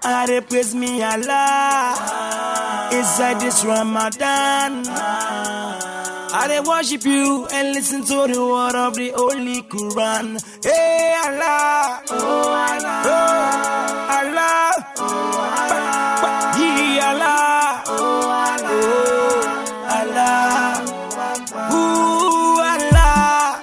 I dey praise me Allah inside this Ramadan. I dey worship you and listen to the word of the Holy Quran. Hey Allah, oh Allah, oh Allah, oh Allah, oh Allah, ooh Allah,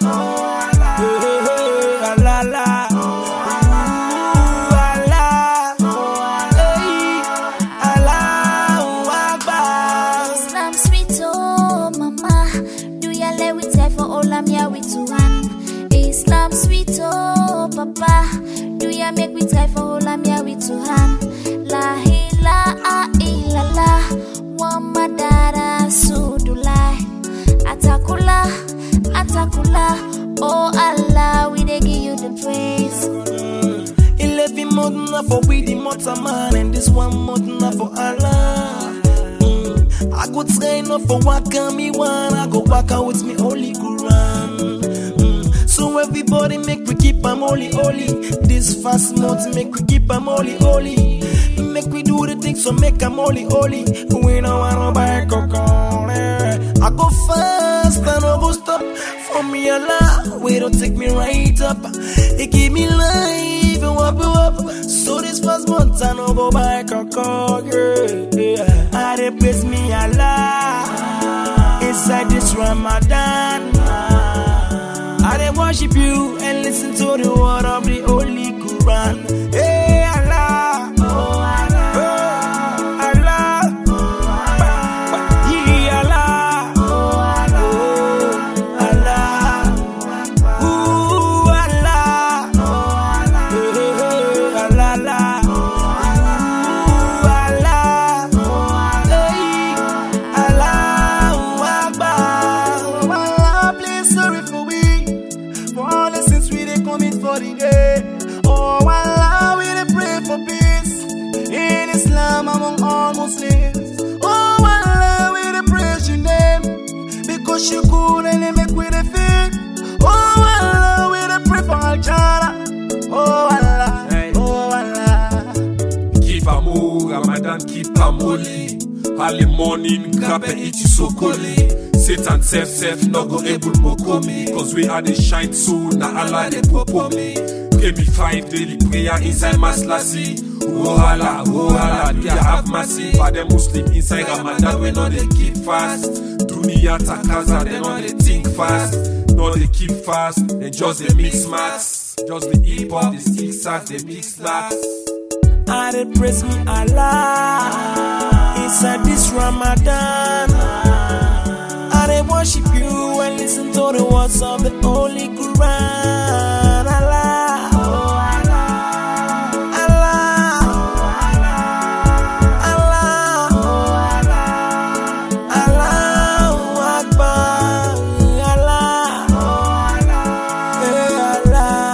oh Allah, ooh Allah, hey Allahu Akbar. Islam sweet oh mama Do ya let we tie for all I'm here with two hand Islam sweet oh papa Do ya make we tie for all I'm here with two hand La ilaha illallah Muhammad Rasulullah Atakula Atakula Oh Allah we dey give you the praise Eleven month na for we the mortal man and this one month na for Allah. Mm. I go train up for waka me one, I go waka with me holy Quran. Mm. So everybody make we keep am holy holy. This fast month make we keep am holy holy. Make we do the things so make am holy holy. We no wanna buy cocoa. I go fast and I go stop for me Allah. We don't take me right up. It give me life and wap up. So this first month I no go buy cocoa. Yeah. I dey praise me Allah inside this Ramadan. I dey worship you and listen to the word of the Holy Quran. Hey Allah, oh Allah, oh Allah, yeah Allah, oh Allah, ooh Allah, eh, Allah, ooh Allah, hey Allahu Akbar. Oh Allah, please sorry for we For all the sins we dey commit for the day Oh Allah, we dey pray for peace In Islam among all Muslims Oh Allah, we dey praise your name Because you good and you make we dey fit Oh Allah, we dey pray for Al-Jannah Oh Allah, oh Allah Keep am o, Ramadan keep am holy. Early morning, grab and eat you sokoli. Satan self self no go able moko me. Cause we are the shine so na Allah dey popo me. Pray me five daily prayer inside mass lassie. Oh Allah, oh Allah, do ya have mercy? For the Muslim inside Ramadan we no dey keep fast. Dunia takaza, they no dey think fast. No dey keep fast, they just dey mix max. Just the hip hop, the stick sax, they mix last. I dey praise me Allah inside this Ramadan. I dey worship you and listen to the words of the Holy Quran. Allah, Allah, Allah, Allahu Akbar, Allah, eh,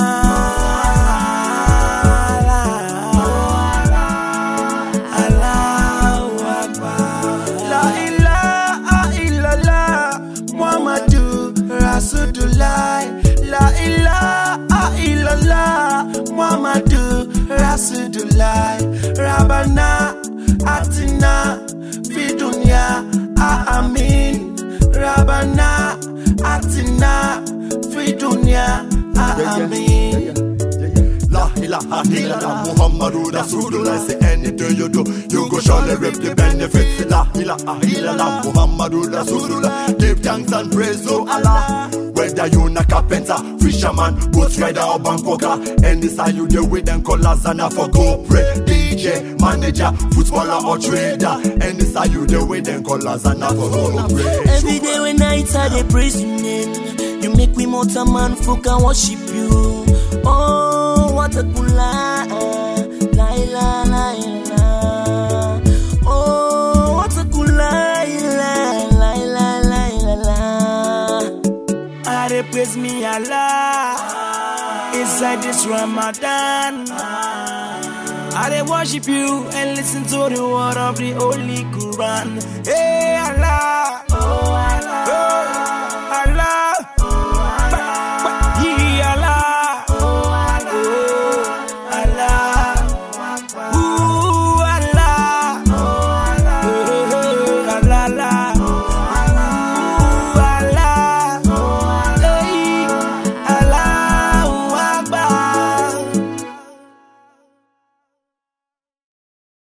Allah. Allahu Akbar. La ilaha illallah Muhammadu Rasulullah. La ilaha illallah Muhammadu Rasulullah. Rabbana atina fi dunya amin. Rabbana atina fi dunya amin. La ilaha illallah Muhammadu Rasulullah Say anything you do You go surely reap the benefits La ilaha illallah Muhammadu Rasulullah Give thanks and praise to Allah Whether you na carpenter, fisherman, boat rider or bankoka Any side you deal with them colors and I for go pray DJ, manager, footballer or trader Any side you deal with them colors and I for go pray Every day when night I dey praise your name. You make me mortal man folk and worship you. Oh, what a cool lie. La la la la. Oh, what a cool lie. La la la la la la. I dey praise me Allah inside this Ramadan. I dey worship you and listen to the word of the Holy Quran. Hey Allah, oh